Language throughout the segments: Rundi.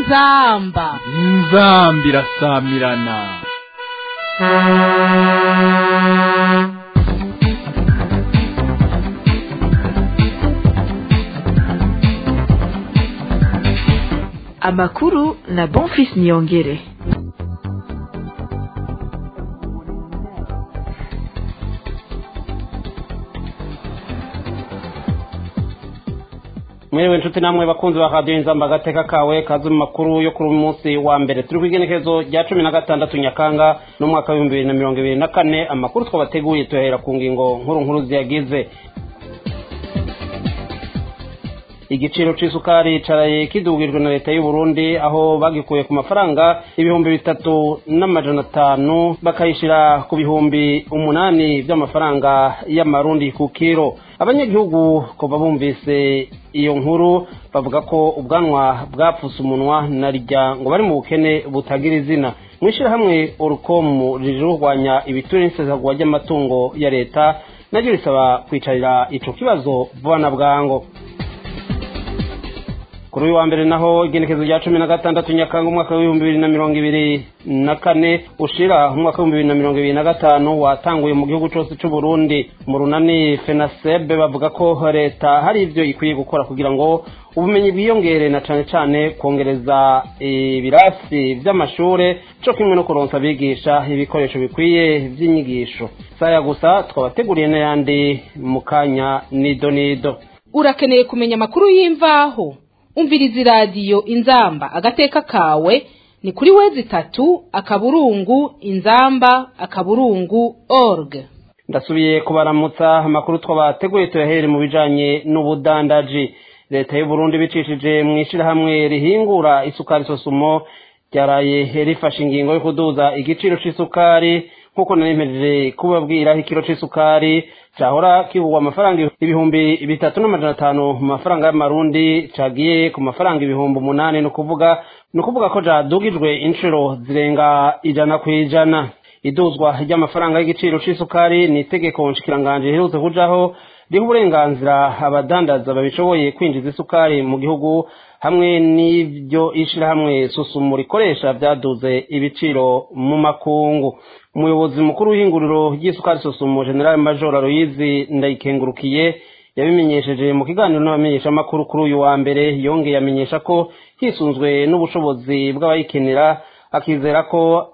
inzamba inzamba irasamirana amakuru na bonfis niyongere mwiriwe inshuti namwe bakunzi ba radiyo inzamba agateka kawe kazi mu makuru yo kuri uyu munsi wa mbere turi ku igenekerezo rya cumi na gatandatu nyakanga n'umwaka w'ibihumbi bibiri na mirongo ibiri na kane amakuru twabateguye tuyahera ku ngingo nkuru nkuru ziyagize igiciro c'isukari caraye kidugijwe na leta y'u Burundi aho bagikuye ku mafaranga ibihumbi bitatu n'amajana atanu bakayishira ku bihumbi umunani vy'amafaranga y'amarundi ku kiro abanyagihugu kuva bumvise iyo nkuru bavuga ko ubwanwa bwapfuse umunwa na rya ngo bari mu bukene butagira izina mw'ishirahamwe urukomu rije rurwanya ibiture n'isesagwa ry'amatungo ya leta naryo risaba kwicarira ico kibazo vuba na bwango kuri uyu wa mbere naho igenekezo rya cumi na gatandatu nyakanga umwaka w'ibihumbi bibiri na mirongo ibiri na kane ushira umwaka w'ibihumbi bibiri na mirongo ibiri na gatanu watanguye mu gihugu cose c'u Burundi mu runani fenasebe bavuga ko leta hari ivyo ikwiye gukora kugira ngo ubumenyi bwiyongere na cane cane kongereza ibirasi vy'amashure co kimwe no kuronsa abigisha ibikoresho bikwiye vy'inyigisho saya gusa twabateguriye n'ayandi mu kanya nido nido urakeneye kumenya amakuru y'imvaho umviriza iradiyo inzamba agateka kawe ni kuri wezi itatu akaburungu inzamba akaburungu org ndasubiye kubaramutsa amakuru twabateguye tuyahere mu bijanye n'ubudandaji leta y'u Burundi bicishije mu ishirahamwe rihingura isukari sosumo ryaraye rifashe ingingo yo kuduza igiciro c'isukari nk'uko narimpejeje kubabwira ikiro c'isukari cahora kigurwa amafaranga ibihumbi bitatu n'amajana atanu mu mafaranga y'amarundi cagiye ku mafaranga ibihumbi umunani ni ukuvuga ni ukuvuga ko cadugijwe inshuro zirenga ijana ku ijana iduzwa ry'amafaranga y'igiciro c'isukari ni itegeko nshikiranganje riherutse kujaho riha uburenganzira abadandaza babishoboye kwinjiza isukari mu gihugu hamwe n'ibyo ishirahamwe susumu rikoresha vyaduze ibiciro mu makungu umuyobozi mukuru w'ihinguriro ry'isukari susumu general major aloyizi ndayikengurukiye yabimenyesheje mu kiganiro n'abamenyeshamakuru kuri uyu wa mbere yongeye amenyesha ko hisunzwe n'ubushobozi bw'abayikenera akizera ko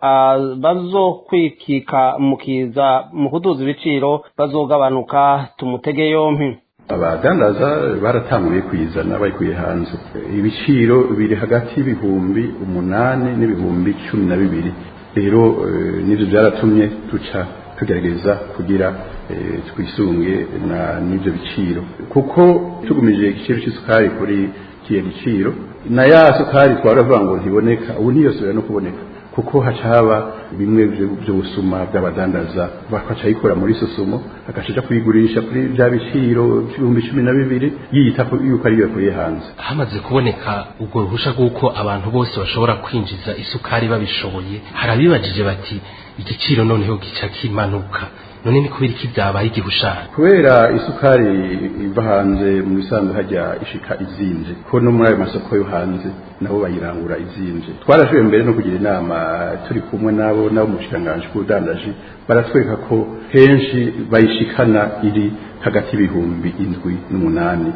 bazokwikika mu kiza mu kuduza ibiciro bazogabanuka tumutege yompi abadandaza baratanguye kwizana bayikuye hanze ibiciro biri hagati y'ibihumbi umunani n'ibihumbi cumi na bibiri rero nivyo byaratumye tuca tugerageza kugira twisunge n'ivyo biciro kuko tugumije igiciro c'isukari kuri kiye giciro na ya sukari twaravuga ngo ntiboneka ubu ntiyosubira no kuboneka kuko haca haba bimwe by'ubusuma bw'abadandaza bakaca yikora muri susumo agaca kuyigurisha kuri bya biciro by'ibihumbi cumi na bibiri yiyita yuko ariyo yakuye hanze hamaze kuboneka ubwo ruhusha rw'uko abantu bose bashobora kwinjiza isukari babishoboye harabibajije bati igiciro noneho gica kimanuka none ni kubera iki byabaye igihushana kubera isukari iva hanze mu bisanzwe hajya ishika izinze ko no muri ayo masoko yo hanze nabo bayirangura izinze twarashoboye mbere no kugira inama turi kumwe nabo nabo mu bushikanganje bw'ubudandaji baratwereka ko henshi bayishikana iri hagati y'ibihumbi indwi n'umunani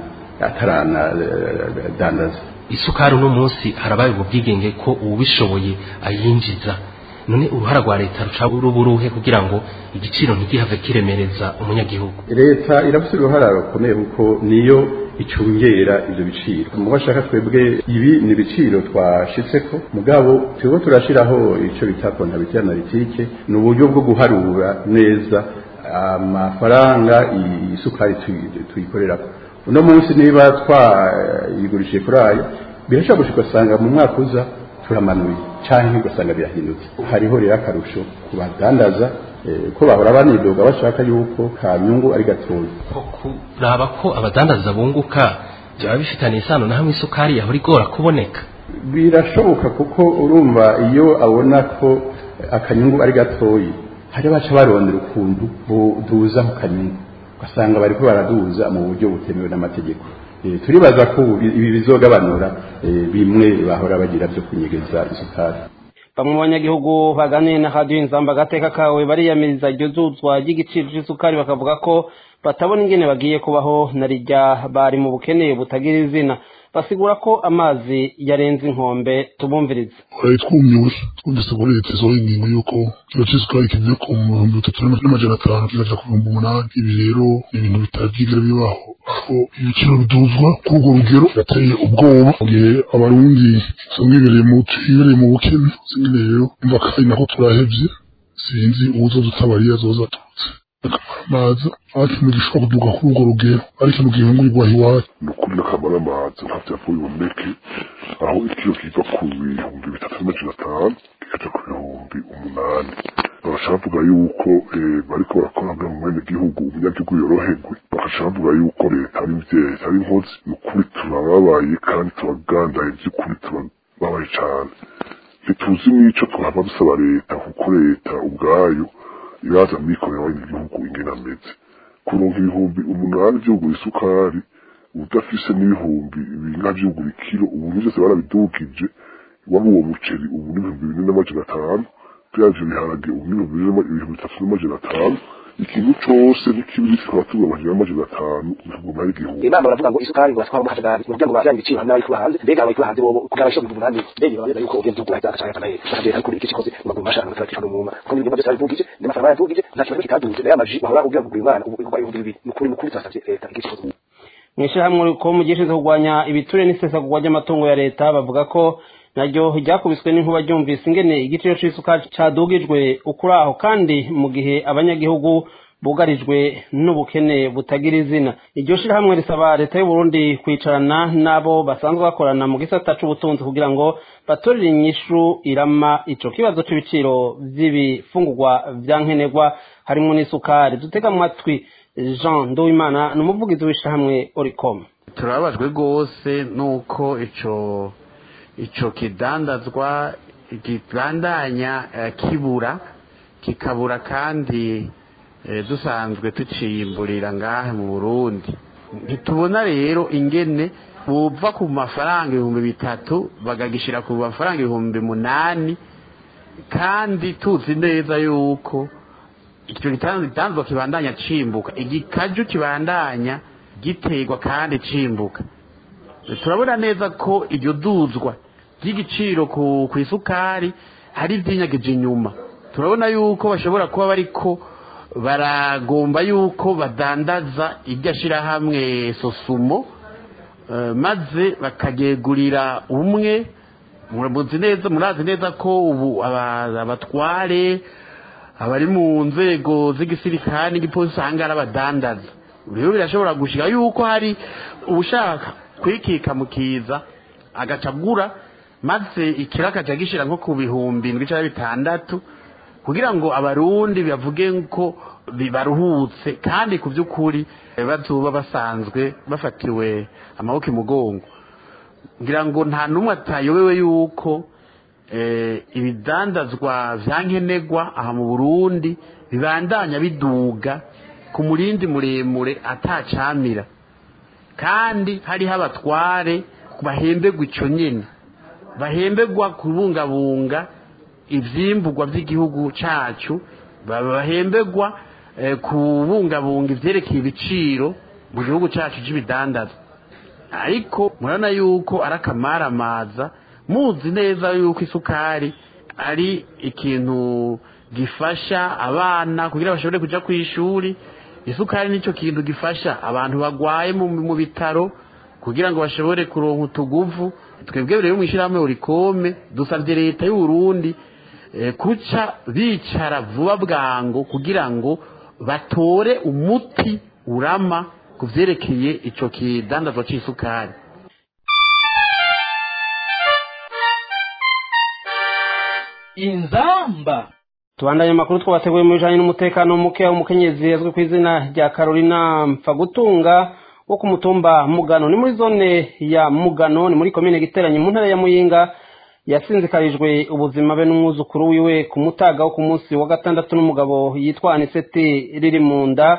ataranadandaza isukari uno munsi harabaye ubwigenge ko uwubishoboye ayinjiza none uruhara rwa leta ruca ruburuhe kugira ngo igiciro ntigihave kiremereza umunyagihugu leta irafite uruhara rukomeye kuko niyo icungera ivyo biciro mu bashaka twebwe ibi ni ibiciro twashitseko mugabo turiko turashiraho ico bita kontabilite analitike ni uburyo bwo guharura neza amafaranga isukari tuyikorerako uno munsi niba twayigurishije kuri ayo birashobora gushika usanga mu mwaka uza turamanuye cyangwa ugasanga birahindutse hariho rero akarusho ku badandaza ko bahora banidoga bashaka yuko ka nyungu ari gatoya kuraba ko abadandaza bunguka byaba bifitaniye isano na hamwe isukari yahora igora kuboneka birashoboka kuko urumva iyo abona ko akanyungu ari gatoyi hari baca barondera ukuntu buduza ku kanyungu ugasanga bariko baraduza mu buryo butemewe n'amategeko turibaza ko ibi bizogabanura bimwe bahora bagira byo kunyegeza isukari bamwe mu banyagihugu baganiye na radiyo inzamba agateka kawe bariyamiriza iryo zuzwa ry'igiciro cy'isukari bakavuga ko batabona ingene bagiye kubaho na rijya bari mu bukene butagira izina basigura ko amazi yarenze inkombe tubumvirize twari twumiwe twumvise ko leta isohoye ingingo y'uko kiro cy'isukari kigiye ku bihumbi bitatu n'amajana atanu kikajya ku bihumbi umunani ibi rero ni ibintu bitabyigera bibaho aho ibiciro biduzwa kuri urwo rugero yateye ubwoba mu gihe abarundi usanga bibereye mu twibereye mu bukene usanga rero umva kandi nako turahevye sinzi uwuzoza utabariye azoza aturutse amazi akintu gishobora kuduga kuri urwo rugero ari ikintu gihingurirwa iwacu ni ukuri n'akamara amazi ntabyo yapfuye biboneke aho ikiro kiva ku bihumbi bitatu n'amajana atanu kikaja ku bihumbi umunani bagaca bavuga yuko bariko barakora bwa mu mwene gihugu umunyagihugu yoroherwe bagaca bavuga yuko leta ari mvyeyi ari nkozi ni ukuri turababaye kandi turagandaye vy'ukuri turababaye cane ntituzi n'ico twaba dusaba leta kuko leta ubwayo iraza mwikorera w'igihugu ingene ameze kuronka ibihumbi umunani vy'ugura isukari udafise n'ibihumbi binga vy'ugura ikiro ubu vyose barabidugije waba uwo muceri ubu n'ibihumbi bine n'amajana atanu vyavyo biharage ubu n'ibihumbi ibihumbi bitatu n'amajana atanu ikintu cose n'ikibiri kikaba tuba amajana n'amajana atanu bikaguma ari igihumbi imana baravuga ngo isukari ngo batwara mu kajagari mu kugira ngo bajyane ibiciro hamwe n'abari hanze mbega abari hanze bobo kugira abashoboye ibihumbi umunani mbega babeza yuko ugenda ugura cyangwa cyangwa naye bakagenda ariko iki kikoze mu maguru mashaka n'amatara kishano mu kuko n'ibintu byose bivugije n'amafaranga yavugije nta kintu kitaduje nayo amaji bahora kugira ngo umwana ubu uko ibihumbi bibiri ni ukuri ni ukuri twasabye leta iki kikoze mu ishyirahamwe ko mu gihe cyo kurwanya ibiture n'isesagurwa ry'amatungo ya leta bavuga ko naryo ryakubiswe n'inkuba ryumvise ingene igiciro c'isukari cadugijwe ukuri aho kandi mu gihe abanyagihugu bugarijwe n'ubukene butagira izina iryo shirahamwe risaba leta y'u Burundi kwicarana n'abo basanzwe bakorana mu gisata c'ubutunzi kugira ngo batorere inyishu irama ico kibazo c'ibiciro vy'ibifungurwa vya nkenerwa harimwo n'isukari dutega amatwi jean nduwimana ni umuvugizi w'ishirahamwe oricom turababajwe rwose nuko ico ico kidandazwa kibandanya kibura kikabura kandi dusanzwe tuciyimburira ngahe mu burundi ntitubona rero ingene buva ku mafaranga ibihumbi bitatu bagagishyira ku mafaranga ibihumbi munani kandi tuzi neza yuko icyo gitanzwa kibandanya cimbuka igikaju kibandanya giterwa kandi cimbuka turabona neza ko iryo duzwa ry'igiciro ku isukari hari ibyinyageje inyuma turabona yuko bashobora kuba bariko baragomba yuko badandaza iryo shyirahamwe sosumo maze bakagegurira umwe muramuzi neza murazi neza ko ubu abatware abari mu nzego z'igisirikare n'igipolisi usanga ari abadandaza rero birashobora gushyira yuko hari ushaka kwikika mu kiza agaca agura maze ikiro akaca agishyira nko ku bihumbi indwi cyangwa bitandatu kugira ngo abarundi bavuge ko baruhutse kandi ku by'ukuri bazuba basanzwe bafatiwe amaboko imugongo ngira ngo nta n'umwe atayobewe yuko ibidandazwa bya nkenerwa aha mu burundi bibandanya biduga ku murindi muremure atacamira kandi hariho abatware bahembegwa icyo nyine bahembegwa kubungabunga ibyimburwa by'igihugu cyacu bahembegwa kubungabunga ibyerekeye ibiciro mu gihugu cyacu cy'ibidandaza ariko murabona yuko ari akamaramaza muzi neza yuko isukari ari ikintu gifasha abana kugira bashobore kujya ku ishuri isukari nicyo kintu gifasha abantu barwaye mu bitaro kugira ngo bashobore kuronka utuguvu twebwe rero mu ishyirahamwe urikome dusabye leta y'u Burundi kuca bicara vuba bwango kugira ngo batore umuti urama ku byerekeye icyo kidandazwa cy'isukari inzamba tubandanye amakuru twabateguye mu bijanye n'umutekano muke w'umukenyezi azwi ku izina rya carolina mpfagutunga wo ku mutumba mugano ni muri zone ya mugano ni muri komine giteranye mu ntara ya muyinga yasinzikarijwe ubuzima be n'umwuzukuru wiwe ku mutaga wo ku munsi wa gatandatu n'umugabo yitwa aniseti riri mu nda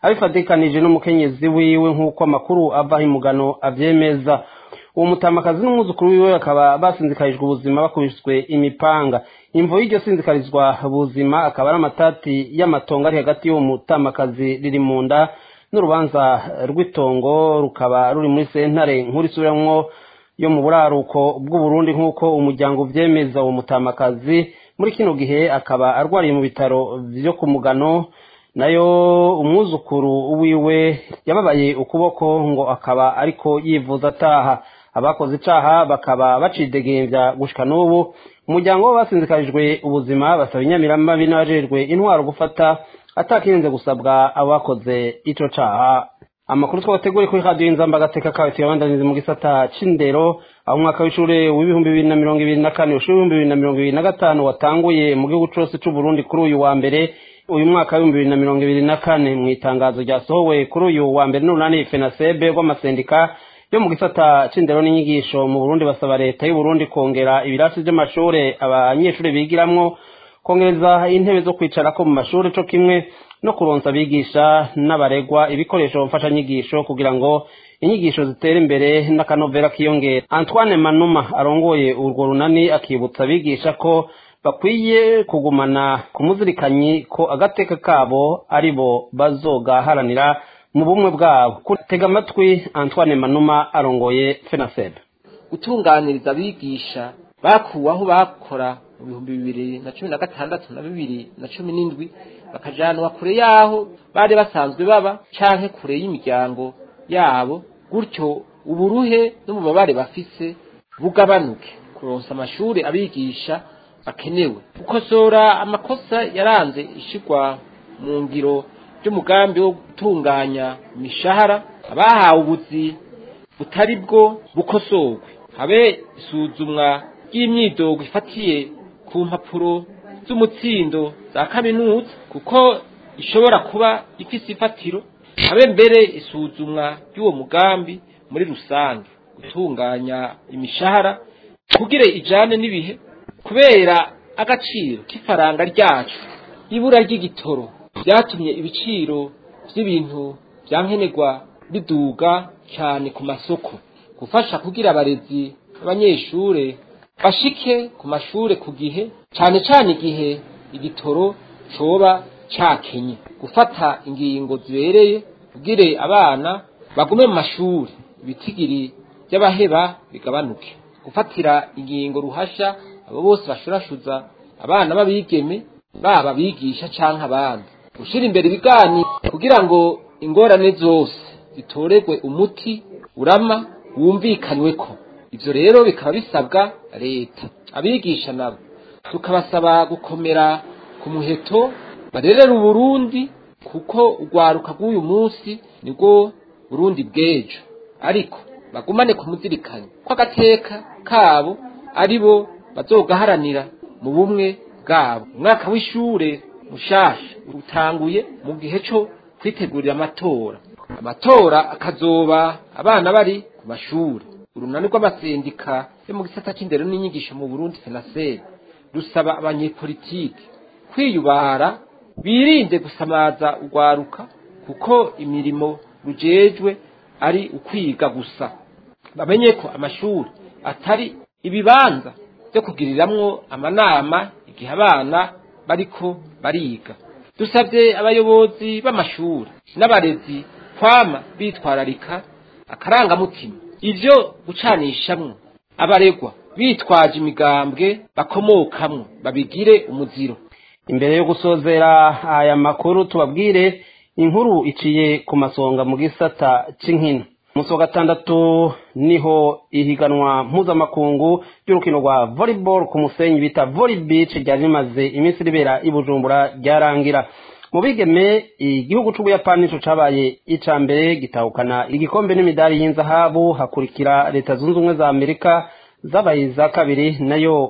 abifatikanije n'umukenyezi wiwe nk'uko amakuru ava imugano avyemeza uwo mutamakazi n'umwuzukuru wiwe bakaba basinzikarijwe ubuzima bakubiswe imipanga imvo y'iryo sinzikarizwa buzima akaba ari amatati y'amatongo ari hagati y'uwo mutamakazi riri mu nda n'urubanza rw'itongo rukaba ruri muri sentare nkuru isubiramwo yo mu buraruko bw'uburundi nk'uko umuryango uvyemeza uwo mutamakazi muri kino gihe akaba arwariye mu bitaro vyo ku mugano nayo umwuzukuru wiwe yababaye ukuboko ngo akaba ariko yivuza ataha abakoze icaha bakaba bacidegembya gushika n'ubu umuryango we basinzikarijwe ubuzima basaba inyamiramabi n'abajejwe intwaro gufata atakirinze gusabwa abakoze ico caha amakuru twabateguriye kuri radiyo inzamba agateka kawe tuyabandanize mu gisata c'indero aho umwaka w'ishure w'ibihumbi bibiri na mirongo ibiri na kane ushure w'ibihumbi bibiri na mirongo ibiri na gatanu watanguye mu gihugu cose c'uburundi kuri uyu wa mbere uyu mwaka w'ibihumbi bibiri na mirongo ibiri na kane mu itangazo ryasohowe kuri uyu wa mbere n'urunani fenasebe rw'amasendika yo mu gisata c'indero n'inyigisho mu burundi basaba leta y'uburundi kongera ibirasi vy'amashure abanyeshure bigiramwo kongereza intebe zo kwicarako mu mashure co kimwe no kuronsa abigisha n'abaregwa ibikoresho mfashanyigisho kugira ngo inyigisho zitere imbere n'akanovera kiyongera antoine manuma arongoye urwo runani akibutsa abigisha ko bakwiye kugumana ku muzirikanyi ko agateka kabo ari bo bazogaharanira mu bumwe bwabo tega amatwi antoine manuma arongoye fenasebe gutunganiriza abigisha bakuwe aho bakora mu bihumbi bibiri na cumi na gatandatu na bibiri na cumi n'indwi bakajanwa kure y'aho bari basanzwe baba canke kure y'imiryango yabo gutyo uburuhe n'umubabare bafise bugabanuke kuronsa amashuri abigisha bakenewe gukosora amakosa yaranze ishigwa mu ngiro ry'umugambi wo gutunganya imishahara abahawe ubuzi butari bwo bukosorwe habe isuzumwa ry'imyidogo ifatiye ku mpapuro z'umutsindo za kaminuza kuko ishobora kuba ifise ifatiro habe mbere isuzumwa ry'uwo mugambi muri rusange gutunganya imishahara kugira ijane n'ibihe kubera agaciro k'ifaranga ryacu ibura ry'igitoro byatumye ibiciro by'ibintu byankenerwa biduga cyane ku masoko gufasha kugira abarezi abanyeshure bashike ku mashure ku gihe cyane cyane igihe igitoro coba cakenye gufata ingingo zibereye kugire abana bagume mu mashuri ibitigiri by'abaheba bigabanuke gufatira ingingo ruhasha abo bose bashurashuza abana b'abigeme baba bigisha canke abandi gushira imbere ibiganiro kugira ngo ingorane zose zitoregwe umuti urama wumvikanweko ivyo rero bikaba bisabwa leta abigisha nabo tukabasaba gukomera ku muheto barerera uburundi kuko urwaruka rw'uyu munsi nibwo burundi bw'ejo ariko bagumane ku muzirikanyi ko agateka kabo ari bo bazogaharanira mu bumwe bwabo umwaka w'ishure mushasha utanguye mu gihe cyo kwitegurira amatora amatora akazoba abana bari ku mashuri urunani rw'amasendika yo mu gisata c'indero n'inyigisho mu burundi fenaseri rusaba abanyepolitiki kwiyubara birinde gusamaza urwaruka kuko imirimo rujejwe ari ukwiga gusa bamenye ko amashuri atari ibibanza byo kugiriramwo amanama igihe abana bariko bariga dusabye abayobozi b'amashuri n'abarezi kwama bitwararika akarangamutima ivyo gucanishamwo abaregwa bitwaje imigambwe bakomokamwo babigire umuziro imbere yo gusozera aya makuru tubabwire inkuru iciye ku masonga mu gisata c'inkino umunsi wa gatandatu niho ihiganwa mpuzamakungu ry'urukino rwa volleyball ku musenyi bita volley beach ryari rimaze iminsi ribera i bujumbura ryarangira mu bigeme igihugu c'ubuyapani nico cabaye ica mbere gitahukana igikombe n'imidari y'inzahabu hakurikira leta zunze ubumwe za amerika zabaye iza kabiri nayo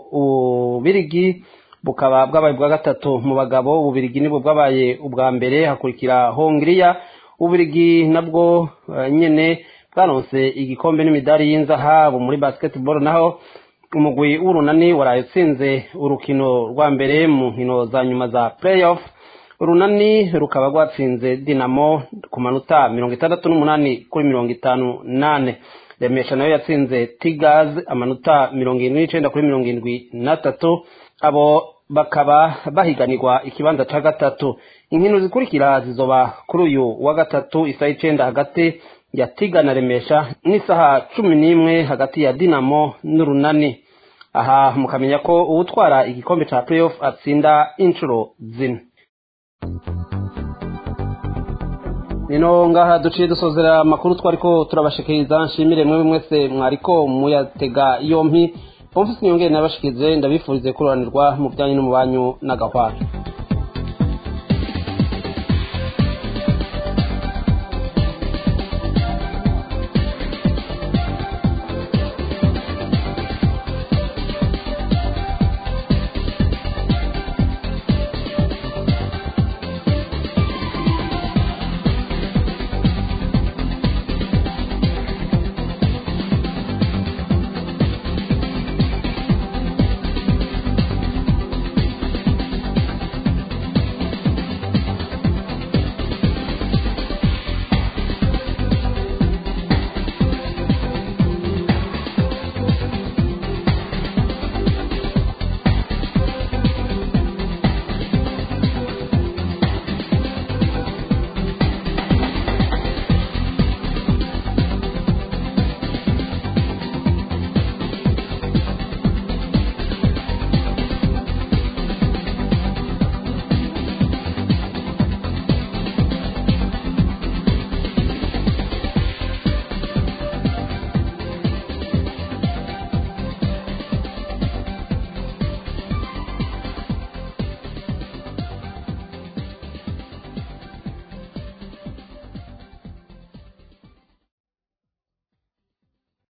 ubirigi bukaba bwabaye ubwa gatatu mu bagabo ububirigi nibwo bwabaye ubwa mbere hakurikira hongiriya ububirigi nabwo uh, nyene bwaronse igikombe n'imidari y'inzahabu muri basketball naho umugwi w'urunani waraye utsinze urukino rwa mbere mu nkino za nyuma za playoff urunani rukaba rwatsinze dinamo ku manota mirongo itandatu n'umunani kuri mirongo itanu nane remesha nayo yatsinze tigazi amanota mirongo irindwi n'icenda kuri mirongo irindwi n'atatu abo bakaba bahiganirwa ikibanza ca gatatu inkino zikurikira zizoba kuri uyu wa gatatu isaha icenda hagati ya tiga na remesha n'isaha cumi n'imwe hagati ya dinamo n'urunani aha mukamenya ko uwutwara igikombe ca playoff atsinda inshuro zine nino ngaha duciye dusozera amakuru twariko turabashikiriza nshimire mwe mwese mwariko muyatega yompi pomfisi niyongere nabashikirize ndabifurize kuroranirwa mu bijanye n'umubanyu n'agahwaro